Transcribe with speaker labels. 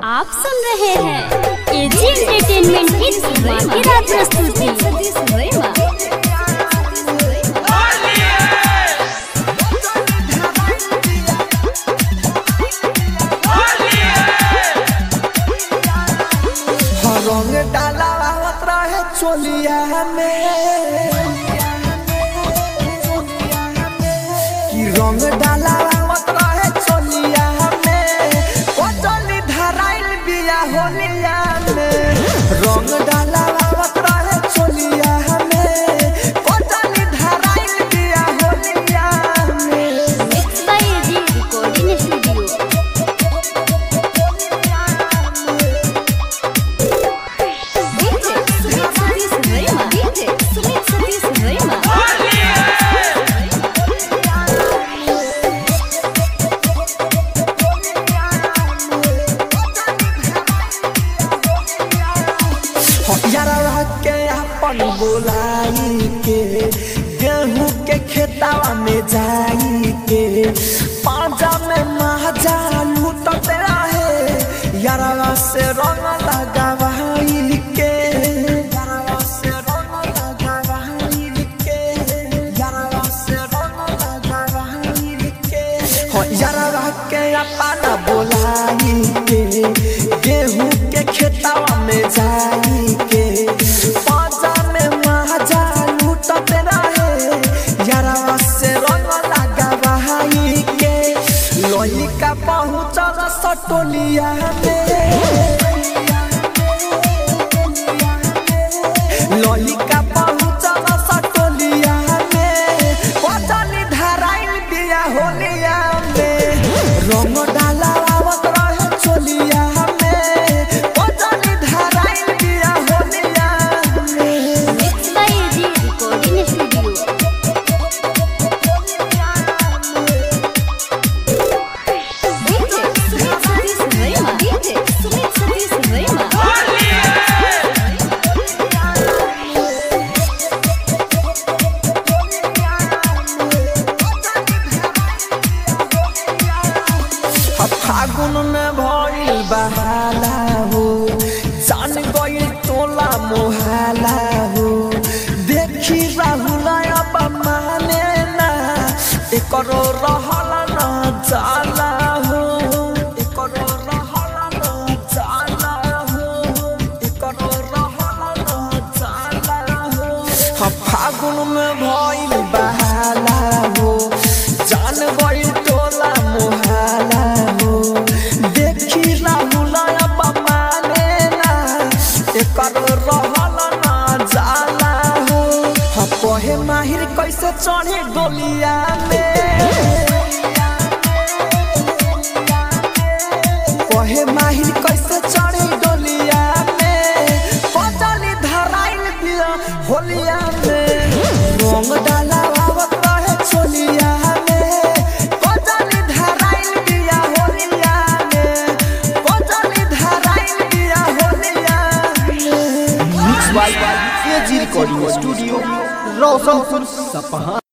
Speaker 1: आप सुन रहे हैं एजी एंटरटेनमेंट की धमाकेदार प्रस्तुति
Speaker 2: रंग डाला आवत रहे चोलिया में कि रंग डाला आवत रहे चोलिया में ओ चली धराइल बिया होलिया में रंग डाला आवत रहे चोलिया में ओ चली धराइल बिया होलिया में
Speaker 1: mix by AG recording studio
Speaker 2: यारा के अपन बोलाई के गेहूं के खेतावा में जाई के पांजा में महाजा लूटते रहे यारा से रंग लगावाई के यारा से रंग लगावाई के यारा से रंग लगावाई के हो यारा के अपन बोलाई के गेहूं के खेतावा में जाई के पाजा में महाजा लूटते रहे यारा से रंग लगावाई के लोही का पहुंचल सटोलिया में लोही का पहुंचल सटोलिया में पचनी धराइल बिया होलिया में रंग डाला आवत रहे चोलिया में पचनी धराइल बिया होलिया में
Speaker 1: mix by AG recording studio
Speaker 2: फागुन में भइल बहाला हो जान गइल टोला मोहाला हो देखी राहुल अब माने ना एकरो रहल न जाला हो एकरो रहल न जाला हो एकरो रहल न जाला हो हाँ, फागुन में भइल बहाला हो जान गइल टोला मोहाला हो देखी राहुल अब माने ना एकर रहल ना जाला हो हाँ, कहे माहिर कैसे चढ़े डोलिया में कहे माहिर कैसे चढ़े डोलिया में पचली धराइल दिया होलिया में रंग डाला आवत रहे चोलिया में पचली धराइल दिया होलिया में पचली धराइल दिया होलिया में
Speaker 3: mix by AG recording studio Roshanpur सपहा